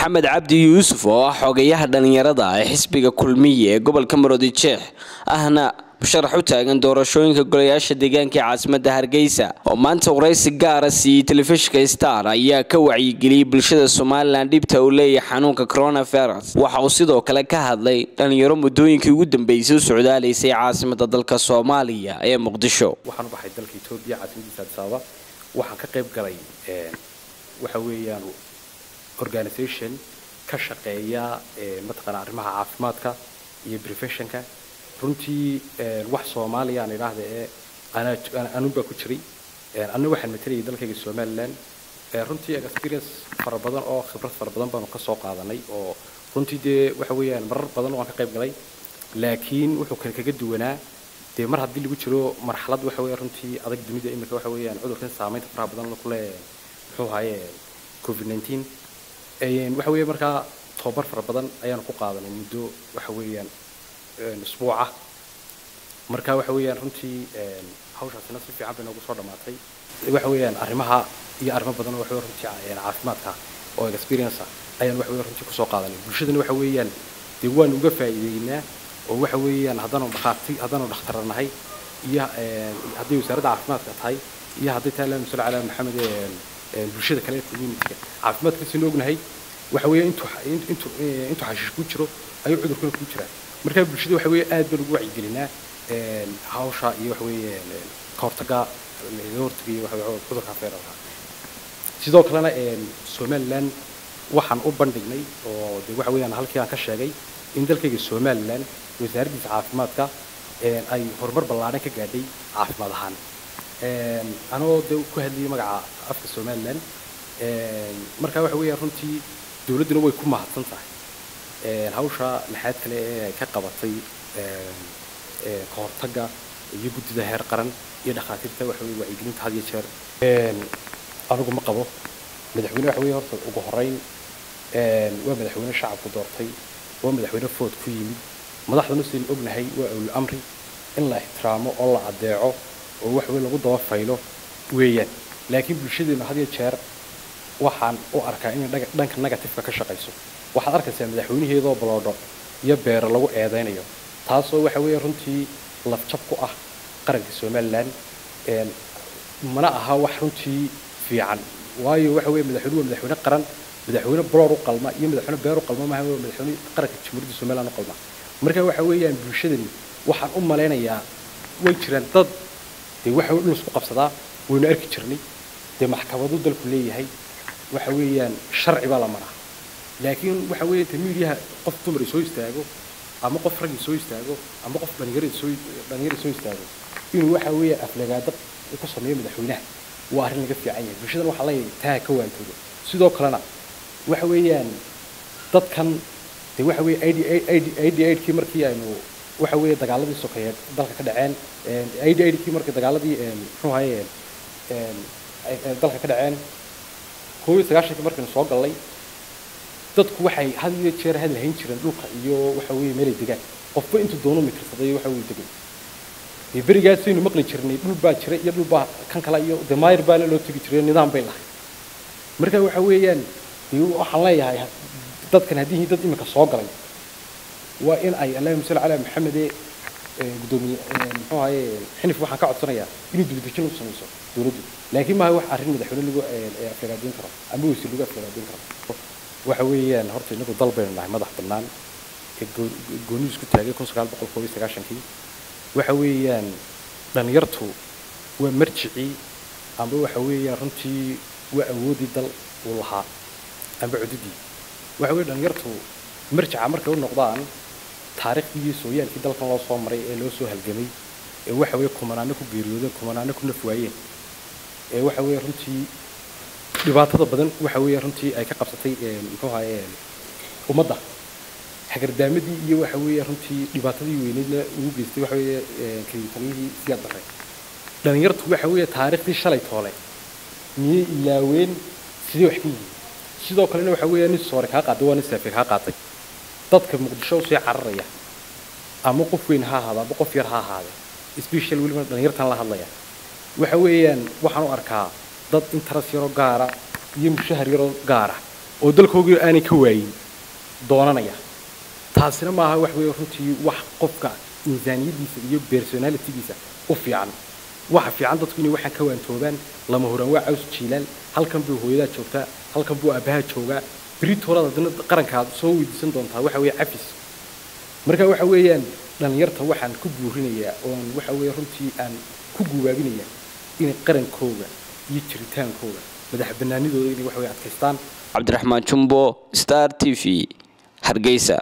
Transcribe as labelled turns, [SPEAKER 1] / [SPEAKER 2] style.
[SPEAKER 1] maxamed cabdi yuusuf oo ah xogayaha dhalinyarada ee xisbiga kulmiye ee gobolka maroodijeex ahna musharax u taagan doorashooyinka golayaasha deegaanka ee caasimada hargeysa oo maanta waraysi gaara siiyey telefishinka star ayaa ka wacyigeliyey bulshada somalilan dhibta uu leeyahay xanuunka coronavirus waxa uu sidoo kale ka hadlay dhalinyaro muddooyinkii ugu dambeysay u socdaalaysay caasimada dalka soomaaliya ee muqdisho
[SPEAKER 2] waxaan u baxay dalka etoobiya caasimadiisa addis ababa waxaan ka qayb galay waxa weeyaan organisation ka shaqeeya mataqaana arrimaha caafimaadka iyo professionka runtii wax soomaaliya aan idhaahda ee anun baa ku jiray anna waxaan matalayay dalkayga somaliland runtii experience fara badan oo khibrad fara badan baanu ka soo qaadanay oo runtii dee waxa weeyaan marar badan waan ka qayb galay laakiin wuxuu kale kaga duwanaa dee mar haddii lagu jiro marxalad waxa weeya runtii adag dunida imika waxa weeyaan cudurkan saamaynta faraha badan kule muxuu ahaye covid nineteen waxa weeye markaa tobabar fara badan ayaanu ku qaadanay muddo waxa weeyaan isbuuca marka waxa weeyaan runtii hawshaasina si fiican bay noogu soo dhammaatay waxa weeyaan arrimaha iyo arrimo badan waxa weeye runtii caafimaadka oo experience ayaan waxa weeye runtii kusoo qaadanay bulshadana waxa weeyaan dee waanu uga faa'iideynaa oo waxa weeyaan haddaanu dhakhaati haddaanu dhakhtaranahay iyo hadday wasaaradda caafimaadka tahay iyo hadday tahay allahuma salli calaa maxamed bulshada kale ee communityga caafimaadkiisina ognahay waxa weeye intuu intuu intuu xashiish ku jiro ayuu cudurkuna ku jiraa marka bulshada waxa weeye aad baan ugu wacyigelinaa hawsha iyo waxa weeye ka hortaga laga hortagayo waxa cudurka feeralka sidoo kalena somaliland waxaan u bandhignay oo de waxa weeyaan halkii aan ka sheegay in dalkayga somaliland wasaaraddiisa caafimaadka ay horumar ballaadhan ka gaadhay caafimaad ahaan anoo de ku hadlayay magaca afka somaliland marka waxa weeyaan runtii dowladduna way ku mahadsan tahay hawsha lixaad kale ee ay ka qabatay ka hortagga iyo guddida heer qaran iyo dhakhaatiirta waxa weye wacyigelinta had iyo jeer anigu ma qabo madaxweyne waxa weye horta ugu horreyn waa madaxweyne shacabku doortay waa madaxweyne food ku yimid madaxdana sidaynu ognahay waa awli amri in la ixtiraamo oo la adeeco oo wax weyn lagu daba faylo weeyaan laakiin bulshadeena had iyo jeer waxaan u arkaa inay dhanka negatifeka ka shaqayso waxaad arkaysaa madaxweynaheedoo baloodho iyo beero lagu eedaynayo taasoo waxa weeye runtii lafjab ku ah qaranka somaliland mana aha wax runtii fiican waayo waxa weeye madaxweyne waa madaxweyne qaran madaxweyne baloor u qalma iyo madaxweyne beer u qalma maaha waa madaxweyne qaranka jamhuuriyadda somaliland u qalma marka waxa weeyaan bulshadani waxaan u malaynayaa way jiraan dad dee waxa dhul isku qabsadaa waynu arki jirnay dee maxkamadu dalku leeyahay waxa weeyaan sharci baa la maraa laakiin waxa weeye inta miidiyaha qof dumar soo istaago ama qof rag soo istaago ama qof dhalinyaro soo dhalinyaro soo istaago inuu waxa weeye aflagaado ku sameeyo madaxweynaha waa arrin laga fiican yahay bulshadana waxaa leeyahay taa ka waantoodo sidoo kalena waxa weeyaan dadkan dee waxa weeye id id id idkii markii aynu waxa weeye dagaaladii sokeeye dalka ka dhaceen id idkii markii dagaaladii muxuu ahaye dalka ka dhaceen koob iyo sagaashankii markaynu soo gallay dadku waxay had iyo jeer hadal hayn jireen dhulka iyo waxa weeye meelay degaan qofba intuu doono mitirsaday waxa weeye degay dee berigaasaynu maqli jirnay dhul baa jira iyo dhul baa kan kale iyo dee maayir baana loo tegi jiray nidaam bay lahay marka waxa weeyaan dee waxaan leeyahay dadkan haddii dad iminka soo galay waa in ay allahuma salli calaa maxamede gudoomiye muxuu ahaye xinif waxaan ka codsanayaa inuu dibadejin u samayso dowladdu laakiin maaha wax arrin madaxweyne lagu aflagaadin karo ama wasiir lagu aflagaadin karo waxa weeyaan horta inagu dal baynu nahay madax bannaan ee goonidiis ku taagay kun sagaal boqol koob iyo sagaashankii waxa weeyaan dhalinyartu waa marjicii amba waxa weeyaan runtii waa awoodii dal uu lahaa amba cududii waxa weeye dhalinyartu marjica markay u noqdaan taariikhdii iyo sooyaalkii dalkan loo soo maray ee loo soo halgamay ee waxa weeye kumanaano ku geeriyoodeen kumanaano ku naf waayeen ee waxa weeye runtii dhibaatada badan waxa weeye runtii ay ka qabsatay muxuu ahaye ummadda hagardaamadii iyo waxa weeye runtii dhibaatadii weyneydna ugu geystay waxa weeye kalitaliyihii siyaad darre dhalinyartu waxa weeye taariikhdii shalay toole miyay ilaaween sidee wax ka yihiin sidoo kalena waxa weeye nin soore kaa qaaday waa nin saafe kaa qaatay dadka muqdisho usii cararaya ama qof weyn ha ahaado ama qof yar ha ahaade special weliba dhalinyartan la hadlaya waxa weeyaan waxaan u arkaa dad interes yaroo gaara iyo mushahar yaroo gaara oo dalkoogii aanay ka waayin doonanaya taasina maaha wax weeye runtii wax qofka miisaaniyadiisa iyo personalitygiisa u fiican waxa fiican dadku inay waxaan ka waantoobaan lama huraan waa caws jiilaal halkan buu hooyadaa joogtaa halkan buu aabbaha joogaa beritoolada haddana qarankaad soo weydiisan doontaa waxa weeye cafis marka waxa weeyaan dhallinyarta waxaan ku buurinayaa oon waxa weeye runtii aan ku guwaabinayaa inay qarankooga iyo jiritaankooga madax bannaanidooda inay waxa weye adkaystaan
[SPEAKER 1] cabdiraxmaan jumbo star t v hargeysa